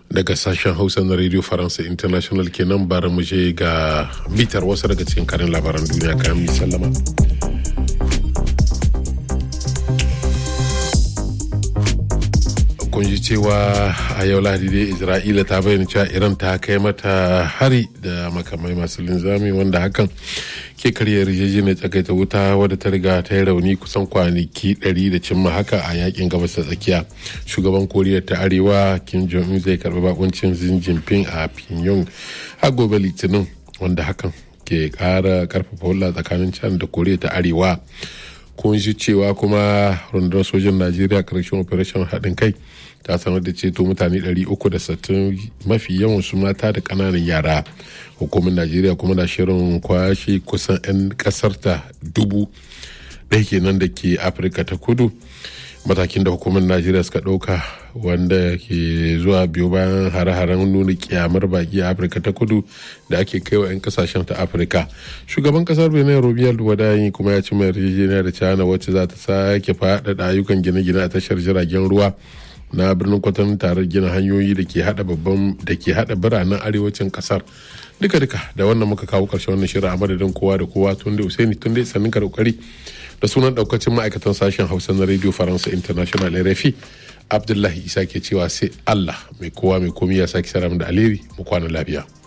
daga sashen hausa na radio faransa international kenan bara mu je ga bitar wasu daga cikin karin labaran duniya kayan mi sallama kun ji cewa a yau lahadi dai isra'ila ta bayyana cewa iran ta kai mata hari da makamai masu linzami wanda hakan ke karya yarjejeniyar tsakaita wuta wadda ta riga ta yi rauni kusan kwanaki 100 da cimma haka a yakin gabas ta tsakiya shugaban koriya ta arewa kim jong un zai karbi bakuncin xi jinping a pyongyang a gobe litinin wanda hakan ke kara karfafa hulɗa tsakanin china da koriya ta arewa kun ji cewa kuma rundunar sojin najeriya karshen operation haɗin kai ta sanar da ceto mutane 360 mafi yawan su mata da ƙananan yara hukumar najeriya kuma na shirin kwashe kusan 'yan ƙasarta dubu ɗaya kenan da ke afirka ta kudu matakin da hukumar najeriya suka ɗauka wanda ke zuwa biyu bayan hare-haren nuna kyamar baki a afirka ta kudu da ake kai wa 'yan kasashen ta afirka shugaban kasar benin robiyar wadayi kuma ya ci mai yarjejeniya da china wacce za ta sake faɗaɗa ayyukan gine-gine a tashar jiragen ruwa na birnin kwatan tare gina hanyoyi da ke hada babban da ke hada biranen arewacin kasar duka duka da wannan muka kawo karshen wannan shirin a madadin kowa da kowa tun da usaini tun da sannin ka kokari da sunan daukacin ma'aikatan sashen hausa na radio faransa international rfi abdullahi isa ke cewa sai allah mai kowa mai komi ya sake sara da alheri mu kwana lafiya